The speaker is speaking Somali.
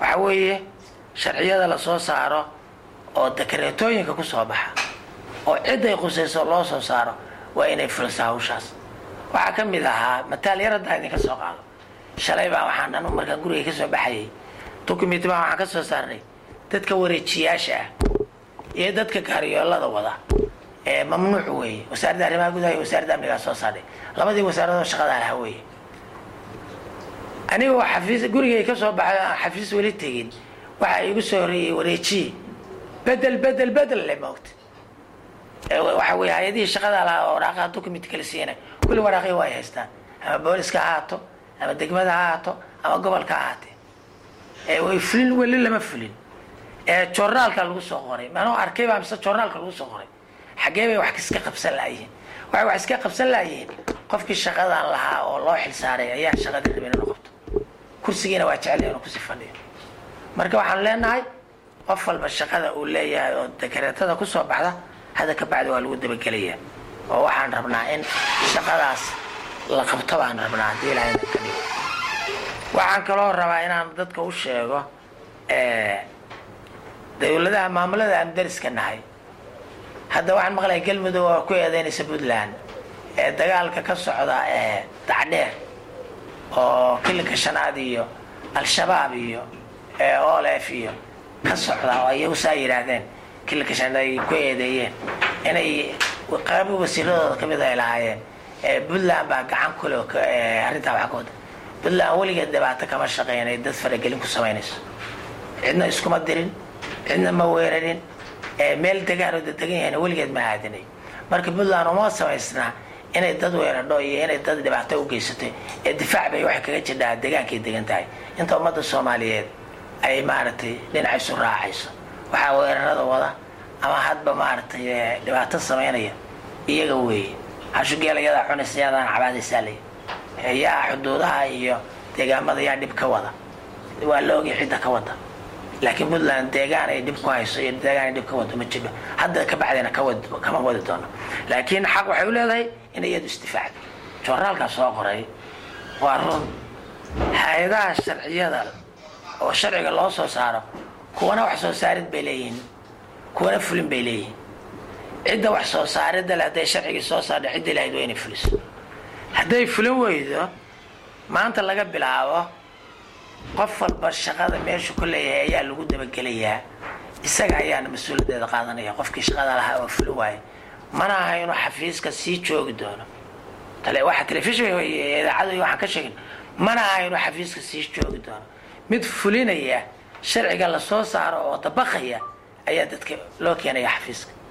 waxa weeye sharciyada lasoo saaro oo dakareetooyinka ku soo baxa oo ciday qusayso loo soo saaro waa inay fulisaa hawshaas waxaa ka mid ahaa mataal yar haddaa idinka soo qaado shalay baa waxaan anu markaan guriga ka soo baxayay dukumenti baa waxaan ka soo saarnay dadka wareejiyaasha ah iyo dadka gaariyoolada wada ee mamnuuc weeye wasaaradda arrimaha gudaha iyo wasaaradda amnigaa soo saarnay labadii wasaaradoo shaqada lahaa weeye anigoo xafiis gurigay ka soo baxay aan xafiis weli tegin waxaa iigu soo horeeyey wareejiye bedel bedel bedel le moogta waxa weye hay-adihii shaqada lahaa oo waraaqaha document kala siinay kulli waraaqii waa ay haystaan ama booliska ha haato ama degmada ha haato ama gobolka ha haatee way fulin weli lama fulin joornaalka lagu soo qoray manoo arkay baa mise joornaalka lagu soo qoray xaggee bay wax iska qabsan laayihiin waxay wax iska qabsan laayihiin qofkii shaqadan lahaa oo loo xilsaaray ayaa shaqada rabin inuu qabto kursigiina waa jecel inuu kusii fadhiyo marka waxaan leenahay qof walba shaqada uu leeyahay oo dakareetada kusoo baxda hadda ka bacdi waa lagu dabagelayaa oo waxaan rabnaa in shaqadaas la qabto baan rabnaa haddii ilaahay ka dhigo waxaan kaloo rabaa inaan dadka u sheego dawladaha maamulada aan dariska nahay hadda waxaan maqlaya galmudug oo ku eedeynaysa puntland ee dagaalka ka socda ee dacdheer oo kilinka shanaad iyo al-shabaab iyo olf iyo ka socda oo iyagu saa yidhaahdeen kilinka shanaad ay ku eedeeyeen inay qaabo wasiiradooda kamid ay lahaayeen puntland baa gacan kule arrintaa wax ka wada puntland weligeed dhibaato kama shaqeynay dad faragelin ku samaynayso cidna iskuma dirin cidna ma weerarin meel degaan oo dadegan yahayna weligeed ma aadinay marka puntland uma samaysnaa inay dad weeradho iyo inay dad dhibaato u geysatay ee difaac bay waxay kaga jirdhaa degaankay degan tahay inta ummadda soomaaliyeed ay maaragtay dhinacaysu raacayso waxaa weerarada wada ama hadba maaragtay dhibaato samaynaya iyaga weeye hashugeelayadaa cunaysa yadaan cabaadaysaa lay yaa xuduudaha iyo deegaamada yaa dhib ka wada waa la ogay cidda ka wada laakiin puntland deegaan ay dhib ku hayso iyo deegaan ay dhib ka wado ma jiro hadda ka bacdina kama wadi doono laakiin xaq waxay u leedahay inay iyadu isdifaacdo joornaalkaa soo qoray waa run hay-adaha sharciyada oo sharciga loo soo saaro kuwana wax soo saarid bay leeyihiin kuwana fulin bay leeyihiin cidda wax soo saaridda le hadday sharcigii soo saardha cidda lahayd waa inay fuliso hadday fulin weydo maanta laga bilaabo qof walba shaqada meeshu ku leeyahay ayaa lagu dabagelayaa isaga ayaana mas-uuliyaddeeda qaadanaya qofkii shaqada lahaa oo fulin waayo mana aha inuu xafiiska sii joogi doono waxa telefishin idaacadu waxaan ka sheegin mana aha inuu xafiiska sii joogi doono mid fulinaya sharciga lasoo saaro oo dabaqaya ayaa dadka loo keenaya xafiiska